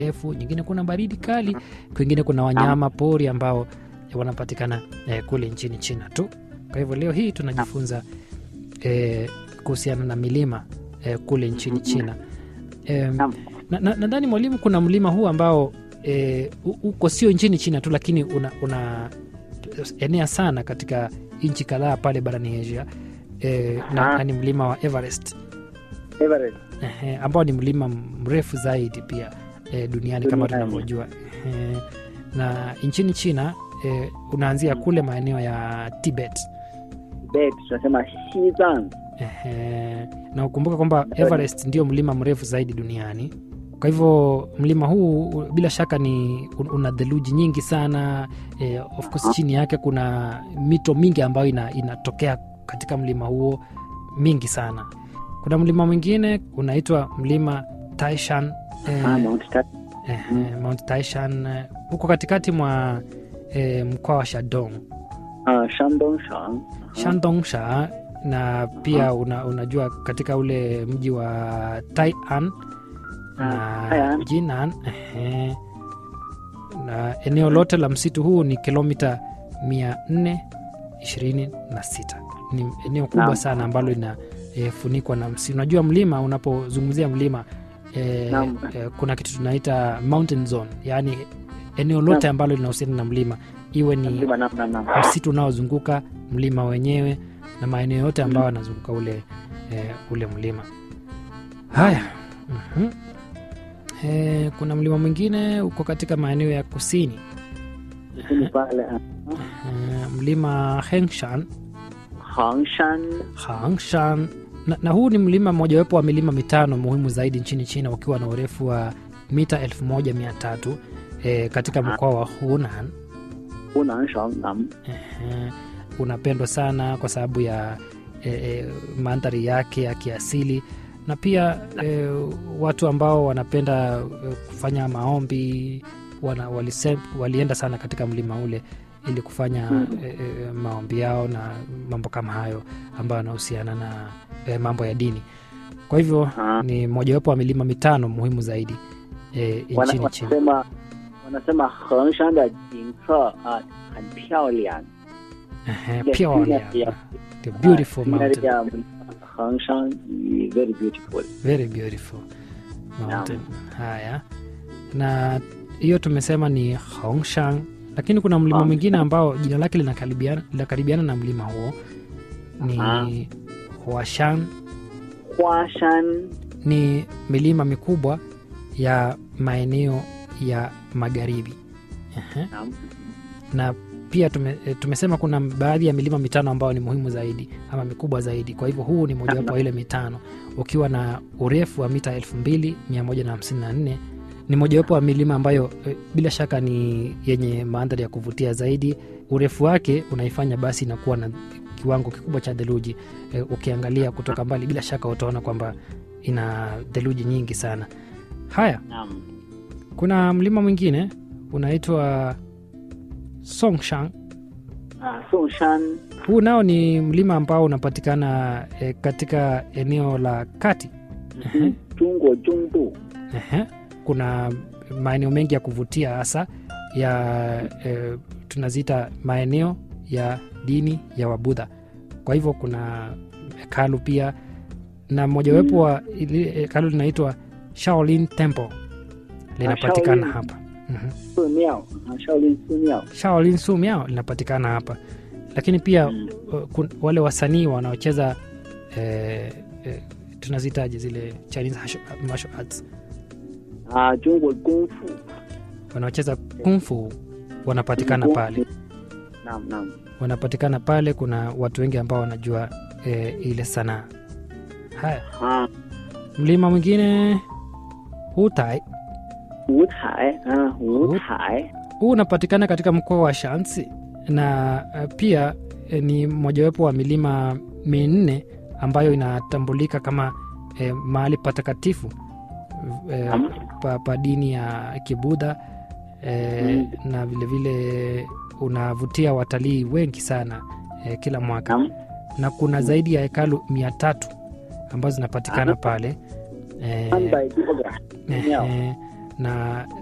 refu, nyingine kuna baridi kali, kwingine kuna wanyama pori ambao wanapatikana eh, kule nchini China tu. Kwa hivyo leo hii tunajifunza eh, kuhusiana na milima eh, kule nchini China. Eh, Naam. nadhani na, nadhani mwalimu, kuna mlima huu ambao eh, u- uko sio nchini China tu, lakini una, una enea sana katika nchi kadhaa pale barani Asia eh, na, Aha. na ni mlima wa Everest Everest. Ehe, ambao ni mlima mrefu zaidi pia e, duniani kama Duniani. tunavyojua Ehe, na nchini China e, unaanzia kule maeneo ya Tibet Tibet tunasema Xizang. Ehe, na ukumbuka kwamba Everest ndio mlima mrefu zaidi duniani. Kwa hivyo mlima huu u- bila shaka ni un- una theluji nyingi sana e, of course chini yake kuna mito mingi ambayo ina, inatokea katika mlima huo mingi sana. Kuna mlima mwingine unaitwa mlima Taishan e, Ah, Mount Ta- Ehe, Mount Taishan eh, huko katikati mwa eh, mkoa wa Shandong ah, Shandong-shang. Shandongsha, na pia una, unajua katika ule mji wa Tai'an na Tai'an. Jinan. Ehe. Na eneo lote la msitu huu ni kilomita 426 ni eneo kubwa Naam. sana ambalo linafunikwa na msitu. Unajua mlima, unapozungumzia mlima eh, Naam. eh, kuna kitu tunaita mountain zone, yaani eneo lote ambalo linahusiana na mlima, iwe ni Mlima naam, naam, naam. msitu unaozunguka mlima wenyewe na maeneo yote ambayo yanazunguka ule, eh, ule mlima. Haya, mhm. Eh, kuna mlima mwingine uko katika maeneo ya kusini Lakini pale ah, eh, mlima Hengshan, Hangshan. Hangshan na, na huu ni mlima mmojawapo wa milima mitano muhimu zaidi nchini China ukiwa na urefu wa mita 1300 eh, katika mkoa wa Hunan. Hunanshan. Naam. Ehe, unapendwa sana kwa sababu ya e, e, mandhari yake ya kiasili na pia e, watu ambao wanapenda e, kufanya maombi wana, walise, walienda sana katika mlima ule ili kufanya Mm. e, e, maombi yao na mambo kama hayo ambayo yanahusiana na e, mambo ya dini kwa hivyo Ah. ni mojawapo wa milima mitano muhimu zaidi e, Wana- nchini China wanasema wanasema Hengshan de jingce ah, 很漂亮 Ehe, Ile pia scenery wale- ya- the beautiful scenery mountain ya mlima Hengshan ni very beautiful. very beautiful mountain. Haya, na hiyo tumesema ni Hongshan, lakini kuna mlima Ah. mwingine ambao jina lake linakaribiana linakaribiana na mlima huo ni Aha. Huashan. Huashan. Ni milima mikubwa ya maeneo ya magharibi. Ehe. Naam. na pia tume, e, tumesema kuna baadhi ya milima mitano ambayo ni muhimu zaidi ama mikubwa zaidi. Kwa hivyo huu ni mojawapo wa ile mitano ukiwa na urefu wa mita 2154 ni mojawapo wa milima ambayo e, bila shaka ni yenye mandhari ya kuvutia zaidi. Urefu wake unaifanya basi inakuwa na kiwango kikubwa cha theluji. E, ukiangalia kutoka mbali, bila shaka utaona kwamba ina theluji nyingi sana. Haya, Naam. kuna mlima mwingine unaitwa Songshan. Ah, Songshan. Huu nao ni mlima ambao unapatikana e, katika eneo la kati. Mhm. Jungwa Jungbu. Ehe. Kuna maeneo mengi ya kuvutia hasa ya e, tunaziita maeneo ya dini ya Wabudha. Kwa hivyo kuna hekalu pia na mojawapo wa ili- hekalu linaitwa Shaolin Temple linapatikana Shaolin. hapa. Mhm. 寺庙啊，Shaolin 寺庙。 Shaolin Sumiao linapatikana hapa, lakini pia Mm. uh, kun, wale wasanii wanaocheza eh, eh, tunazitaje zile Chinese hash- martial arts 啊，中国功夫 wanaocheza kungfu wanapatikana pale, Naam, naam. wanapatikana pale. Kuna watu wengi ambao wanajua eh, ile sanaa. Haya, Ah, mlima mwingine Hutai, 五台啊，五台 huu unapatikana katika mkoa wa Shansi na eh, pia eh, ni mojawapo wa milima minne ambayo inatambulika kama eh, mahali patakatifu eh, Naam. pa, pa dini ya Kibudha eh, na vilevile unavutia watalii wengi sana eh, kila mwaka Naam. na kuna zaidi ya hekalu mia tatu ambazo zinapatikana pale eh, 三百多个庙 eh, na